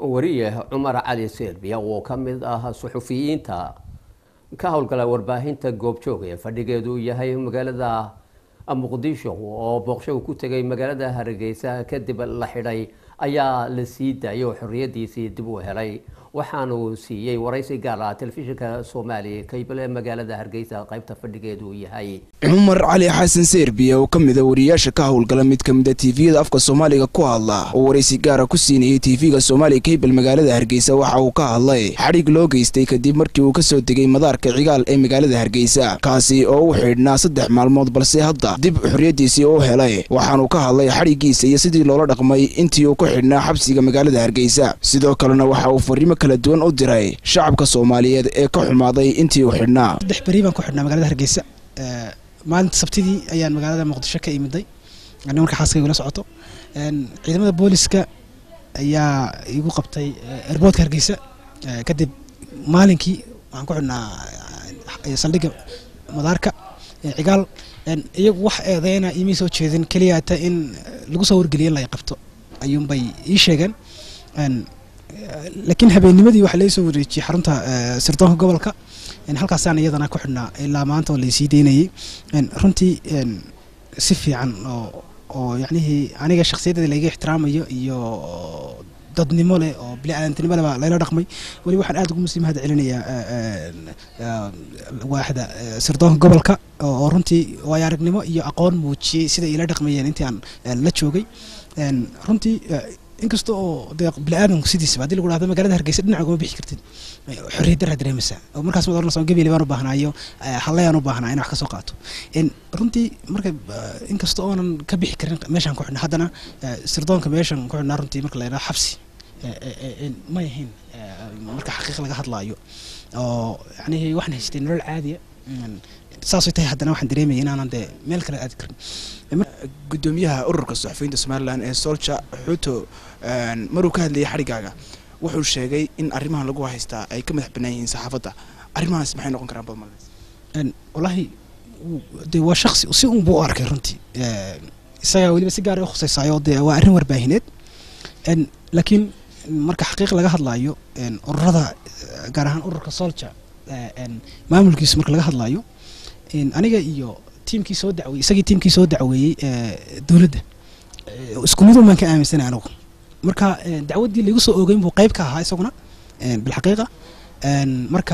wariye cumar cali serbiya oo ka mid ah suxufiyiinta ka howlgala warbaahinta goobjoog ee fadhigeedu yahay magaalada muqdisho oo booqsho ku tegay magaalada hargeysa kadib la xidhay ayaa la sii daayay oo xorriyadiisii dib u helay waxaanu siiyey waraysi gaar ah telefishinka soomaaliya kaybale magaalada hargeysa qaybta fadhigeedu yahay cumar cali xasan serbiya oo ka mida wariyaasha ka howlgala mid ka mida tiifiyada afka soomaaliga ku hadla oo waraysi gaara ku siinayay tiifiga soomaaliya kaybal magaalada hargeysa waxa uu ka hadlay xadhig loo geystay kadib markii uu kasoo degay madaarka cigaal ee magaalada hargeysa kaasi oo u xidhnaa saddex maalmood balse hadda dib xorriyadiisii u helay waxaanuu ka hadlay xadhigiisa iyo sidii loola dhaqmay intii uu ku xidhnaa xabsiga magaalada hargeysa sidoo kalena waxa uu fariimo kala duwan u diray shacabka soomaaliyeed ee ka xumaaday intii uu xidhnaa saddex beri baan ku xidhnaa magaalada hargeysa maalinta sabtidii ayaan magaalada muqdisho ka imiday ani marka xaaskayga la socoto ciidamada booliska ayaa igu qabtay erboodka hargeysa kadib maalinkii waxaan ku xidhnaa saldhigga madaarka cigaal iyagu wax eedeyna imay soo jeedin keliyaata in lagu soo wargeliya in la qabto ayuunbay ii sheegeen laakiin habeennimadii waxaa laga soo wareejiyey xarunta sirdoonka gobolka halkaasaan iyadana ku xidhnaa ilaa maanta oo laysii daynayay runtii si fiican oo oo yacnihii aniga shakhsiyadeeda layga ixtiraamayo iyo dadnimo leh oo bili-aadantinimo leh baa layla dhaqmay weli waxaan aad ugu muslim mahad celinayaa waaxda sirdoonka gobolka oo runtii waayo aragnimo iyo aqoon muujiyey sida ila dhaqmayeen intii aan la joogay runtii inkasta oo de bini-aadanku sidiisaba hadii lagu dhahdo magaalada hargeysa dhinaca ugama bixi kartid xorriyad daraa dareemaysaa oo markaas mad oranaysa gebeli baan u baahnaayo hallayaan u baahnaa in wax ka soo qaato runtii marka inkasta oonan ka bixi karin meeshaan ku xidhnaa haddana sirdoonka meeshaan ku xidhnaa runtii marka la yidhaha xabsi may ahayn marka xaqiiq laga hadlaayo oo yacnihii waxaan haystay nolol caadiya saasay tahay haddana waxaan dareemaya inaanan dee meel kale aadi karin gudoomiyaha ururka suxufiyiinta somalilan ee solja xuuto maruu ka hadlayay xadhigaaga wuxuu sheegay in arrimahan lagu haystaa ay ka madax bannaan yihiin saxaafadda arrimahaas maxay noqon karaan badmal wallaahi de waa shaksi si un buu u arkay runtii isagaa weliba si gaara u khusaysaayoo dee waa arrin warbaahineed laakiin marka xaqiiq laga hadlaayo ururada gaar ahaan ururka solja maamulkiisu marka laga hadlaayo aniga iyo tiimkii soo dacweyey isagii tiimkii soo dacweeyey dowladda isku mid umaan ka aaminsanay anigu marka dacwaddii laigu soo ogeyn buu qayb ka ahaa isaguna bilxaqiiqa marka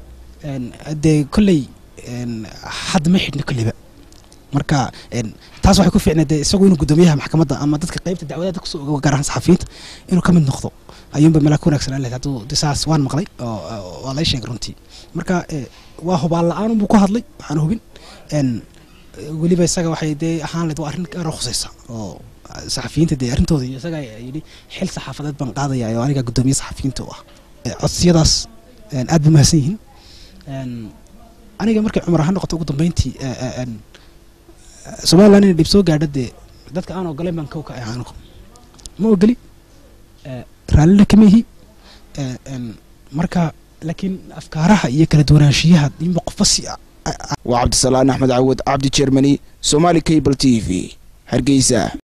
dee kolley hadda ma xidhna kolleyba marka taas waxay ku fiicnay dee isagu inuu guddoomiyaha maxkamadda ama dadka qaybta dacwadaada kusoo ogo gaar ahaan saxafiyiinta inuu ka mid noqdo ayuunba meelaa ku wanaagsanaan lahayd hadduu de saas waan maqlay oo waa lay sheegay runtii marka waa hubaal la-aan unbuu ku hadlay waxaan hubin weliba isaga waxay dee ahaan layd waa arrin gaara khusaysa oo saxafiyiinta dee arrintooda iyo isaga yidhi xil saxaafadeed baan qaadaya oo aniga guddoomiye saxafiyiinta u ah codsiyadaas aad ba mahadsan yihiin aniga markay cumar ahaan noqoto ugu dambeyntii somaliland inay dhib soo gaadho dee dadka aan ogolayn baan kow ka ahaano ma ogeli raallina kama ihi marka laakiin afkaaraha iyo kala duwanaanshiyaha inba qofba si waa cabdisalaan axmed cawad cabdi jermani somaali cable t v hargeysa